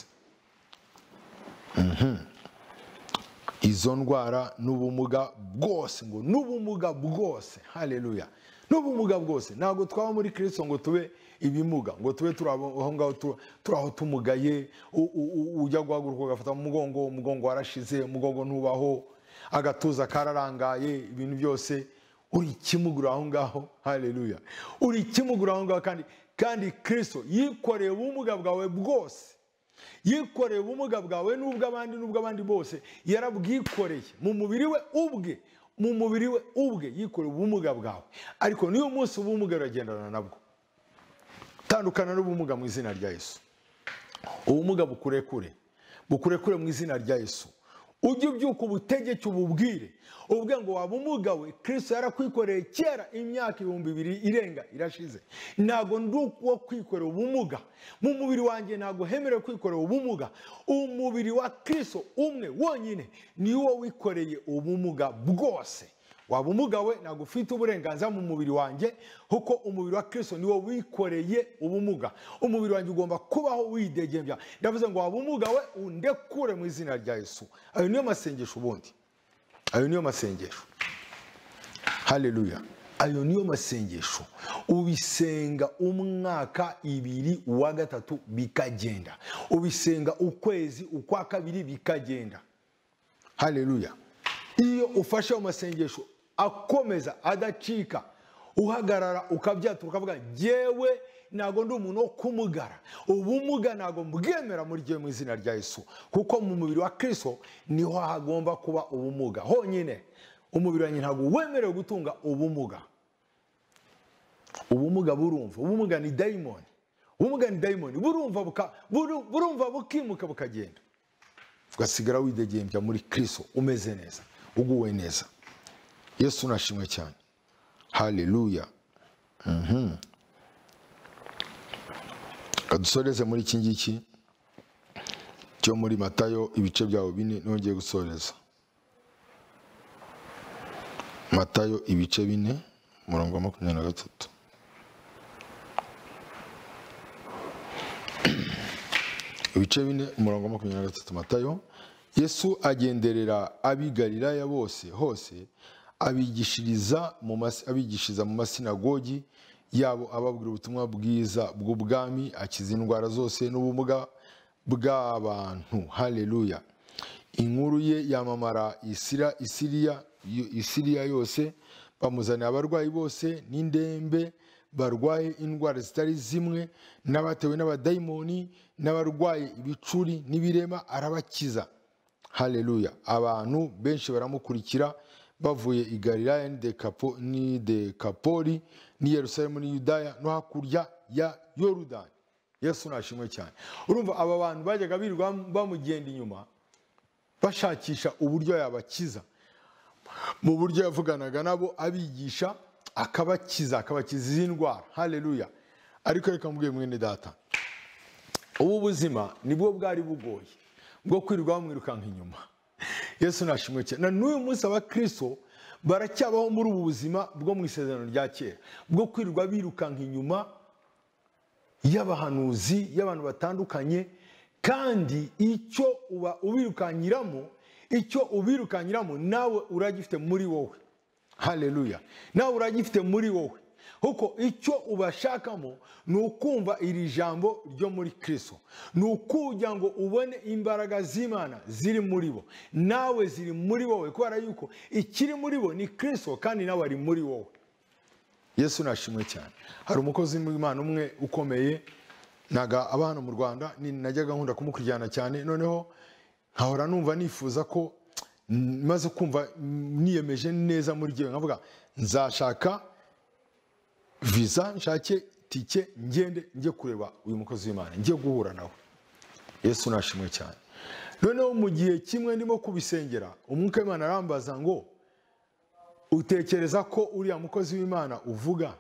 Mhm. izo ndwara n'ubumuga bwose ngo n'ubumuga bwose haleluya n'ubumuga bwose ntabwo twaba muri kirisito ngo tube ibimuga ngo tube turi abo- aho ngaho tu- turi aho tumugaye u- u- u- ujya guhaguruka ugafata mu mugongo umugongo warashize umugongo ntubaho agatuza kararangaye ibintu byose uri ikimugura aho ngaho haleluya uri ikimugura aho ngaho kandi kandi kirisito yikoreye ubumuga bwawe bwose yikoreye ubumuga bwawe n'ubw'abandi n'ubw'abandi bose yarabwikoreye mu mubiri we ubwe mu mubiri we ubwe yikoreye ubumuga bwawe ariko n'uyu munsi ubumuga uragendana nabwo tandukana n'ubumuga mu izina rya yesu ubumuga bukurekure bukurekure mu izina rya yesu ujye ubyuka ubutegeke ububwire ubwe ngo waba umugawe kirisito yarakwikoreye kera imyaka ibihumbi ibiri irenga irashize ntabwo ndi uwo kwikorera ubumuga mu mubiri wanjye ntabwo hemerewe kwikorera ubumuga umubiri wa kirisito umwe wonyine niwo wikoreye ubumuga bwose waba umugawe ntabwo ufite uburenganzira mu mubiri wanjye kuko umubiri wa kirisito niwo wikoreye ubumuga umubiri wanjye ugomba kubaho widegembya ndavuze ngo waba umugawe undekure mu izina rya yesu ayo niyo masengesho ubundi ayo niyo masengesho haleluya ayo niyo masengesho ubisenga umwaka ibiri uwa gatatu bikagenda ubisenga ukwezi ukwa kabiri bikagenda haleluya iyo ufashe ayo masengesho akomeza adacika uhagarara ukabyata ukavuga ngewe ntabwo ndi umuntu wo kumugara ubumuga ntabwo mbwemera muri gihe mu izina rya yesu kuko mu mubiri wa kirisito niho hagomba kuba ubumuga honyine umubiri wanjye ntabwo wemerewe gutunga ubumuga ubumuga burumva ubumuga ni dayimoni ubumuga ni dayimoni burumva buka- buru- burumva bukimuka bukagenda ugasigara widegembya muri kirisito umeze neza uguwe neza yesu unashimwe cyane haleluya Mhm. Reka dusoreze muri iki ngiki cyo muri matayo ibice byawo bine nongeye gusoreza matayo ibice bine umurongo wa makumyabiri na gatatu ibice bine umurongo wa makumyabiri na gatatu matayo yesu agenderera ab'i galilaya bose hose abigishiriza mu mas- abigishiriza mu masinagogi yabo ababwira ubutumwa bwiza bw'ubwami akiza indwara zose n'ubumuga bw'abantu haleluya inkuru ye yamamara isira isiriya isiriya yose bamuzanira abarwayi bose n'indembe barwaye indwara zitari zimwe n'abatewe n'abadayimoni n'abarwaye ibicuri n'ibirema arabakiza haleluya abantu benshi baramukurikira bavuye i galilaya n'idekapo- n'idekapoli n'i yerusalemu n'i yudaya no hakurya ya yorudani yesu nashimwe cyane urumva aba bantu bajyaga birirwa bamugenda inyuma bashakisha uburyo yabakiza mu buryo yavuganaga nabo abigisha akabakiza akabakiza izi ndwara haleluya ariko reka mbwiye mwene data ubu buzima nibwo bwari bugoye bwo kwirirwa bamwirukanka inyuma yesu nashimwe cyane na n'uyu munsi abakristo baracyabaho muri ubu buzima bwo mu isezerano rya kera bwo kwirirwa birukanka inyuma y'abahanuzi y'abantu batandukanye kandi icyo uba ubirukanyiramo icyo ubirukanyiramo nawe uragifite muri wowe haleluya nawe uragifite muri wowe kuko icyo ubashakamo ni ukumva iri jambo ryo muri kirisito ni ukugira ngo ubone imbaraga z'imana ziri muri bo nawe ziri muri wowe kubera yuko ikiri muri bo ni kirisito kandi nawe ari muri wowe yesu nashimwe cyane hari umukozi w'imana umwe ukomeye ntaga aba hano mu rwanda ni- najyaga nkunda kumukurikirana cyane noneho nkahora numva nifuza ko mm, maze kumva mm, niyemeje neza muri gihe nkavuga nzashaka visa nshake tike ngende njye kureba uyu mukozi w'imana njye guhura nawe yesu nashimwe cyane noneho mu gihe kimwe ndimo kubisengera umwuka w'imana arambaza ngo utekereza ko uriya mukozi w'imana uvuga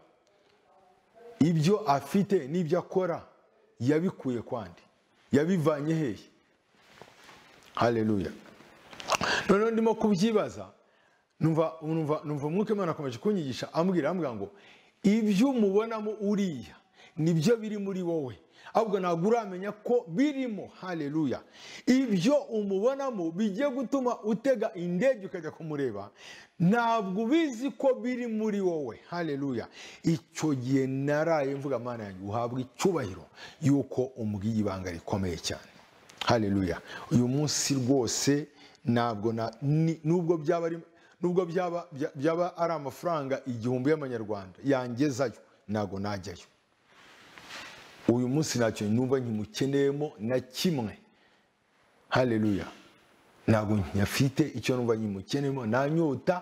ibyo afite n'ibyo akora yabikuye kwandi yabivanye hehe haleluya noneho ndimo kubyibaza numva numva numva umwuka w'imana akomeje kunyigisha ambwira ambwira ngo ibyo umubonamo uriya nibyo biri muri wowe ahubwo ntabwo uramenya ko birimo haleluya ibyo umubonamo bigiye gutuma utega indege ukajya kumureba ntabwo ubizi ko biri muri wowe haleluya icyo gihe naraye mvuga mana yanjye uhabwa icyubahiro yuko umbwiye ibanga rikomeye cyane haleluya uyu munsi rwose ntabwo na ni- nubwo byaba ari nubwo byaba bya- byaba ari amafaranga igihumbi y'amanyarwanda yangezayo ntabwo najyayo uyu munsi ntacyo numva nkimukeneyemo na kimwe haleluya ntabwo nyafite icyo numva nkimukeneyemo nta nyota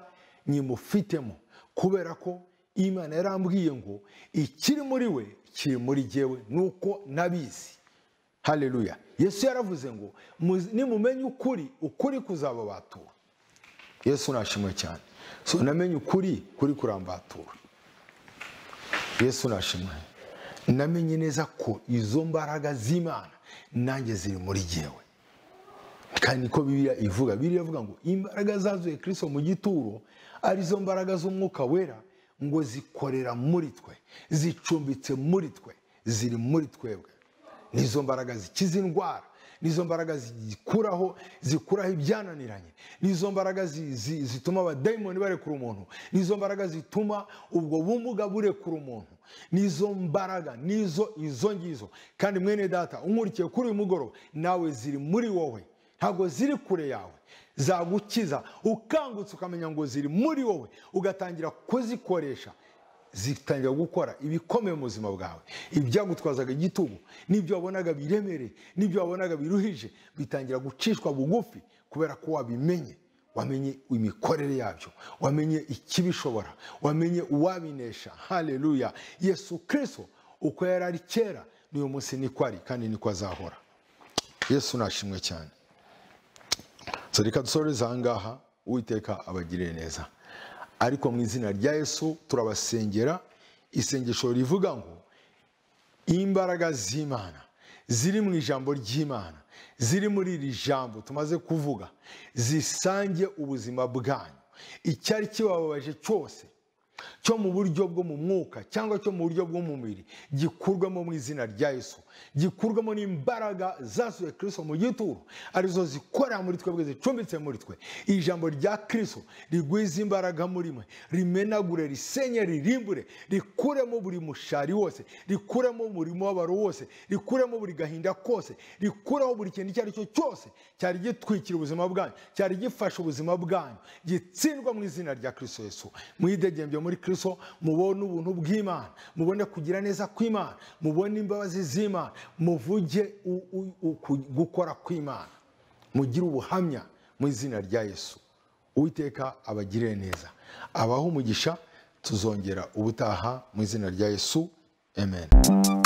nkimufitemo kubera ko imana yarambwiye ngo ikiri muri we kiri muri jyewe nuko nabizi haleluya yesu yaravuze ngo "Muzi- nimumenye ukuri ukuri kuzababatura yesu nashimwe cyane so namenye ukuri kuri kurambatura yesu nashimwe namenye neza ko izo mbaraga z'imana nanjye ziri muri jyewe kandi niko bibiliya ivuga bibiliya ivuga ngo imbaraga zazuye kirisito mu gituro arizo mbaraga z'umwuka wera ngo zikorera muri twe zicumbitse muri twe ziri muri twebwe nizo mbaraga zikiza indwara nizo mbaraga zikuraho zikuraho ibyananiranye nizo mbaraga zi- zi- zituma abadayimoni barekura umuntu nizo mbaraga zituma ubwo bumuga burekura umuntu nizo mbaraga nizo izo ngizo kandi mwene data umurikiye kuri uyu mugoroba nawe ziri muri wowe ntabwo ziri kure yawe zagukiza ukangutse ukamenya ngo ziri muri wowe ugatangira kuzikoresha zitangira gukora ibikomeye mu buzima bwawe ibyagutwazaga igitugu n'ibyo wabonaga biremereye n'ibyo wabonaga biruhije bitangira gucishwa bugufi kubera ko wabimenye wamenye imikorere yabyo wamenye ikibishobora wamenye uwabinesha haleluya yesu kirisito uko yari ari kera n'uyu munsi niko ari kandi niko azahora yesu nashimwe cyane so reka dusoreze aha ngaha uwiteka abagirire neza ariko mu izina rya yesu turabasengera isengesho rivuga ngo imbaraga z'imana ziri mu ijambo ry'imana ziri muri iri jambo tumaze kuvuga zisange ubuzima bwanyu icyari kibababaje cyose cyo mu buryo bwo mu mwuka cyangwa cyo mu buryo bw'umubiri gikurwamo mu izina rya yesu gikurwamo n'imbaraga zasuye kirisito mu gituro arizo zikorera muri twebwe zicumbitse muri twe ijambo rya kirisito rigwiza imbaraga muri mwe rimenagure risenye ririmbure rikuremo buri mushari wose rikuremo buri mubabaro wose rikuremo buri gahinda kose rikureho buri kintu icyo ari cyo cyose cyari gitwikira ubuzima bwanyu cyari gifashe ubuzima bwanyu gitsindwa mu izina rya kirisito yesu mwidegembye muri kirisito mubone ubuntu bw'imana mubone kugira neza kw'imana mubone imbabazi z'imana muvuge u- u- uku- gukora kw'imana mugire ubuhamya mu izina rya yesu uwiteka abagirire neza abaha umugisha tuzongera ubutaha mu izina rya yesu amen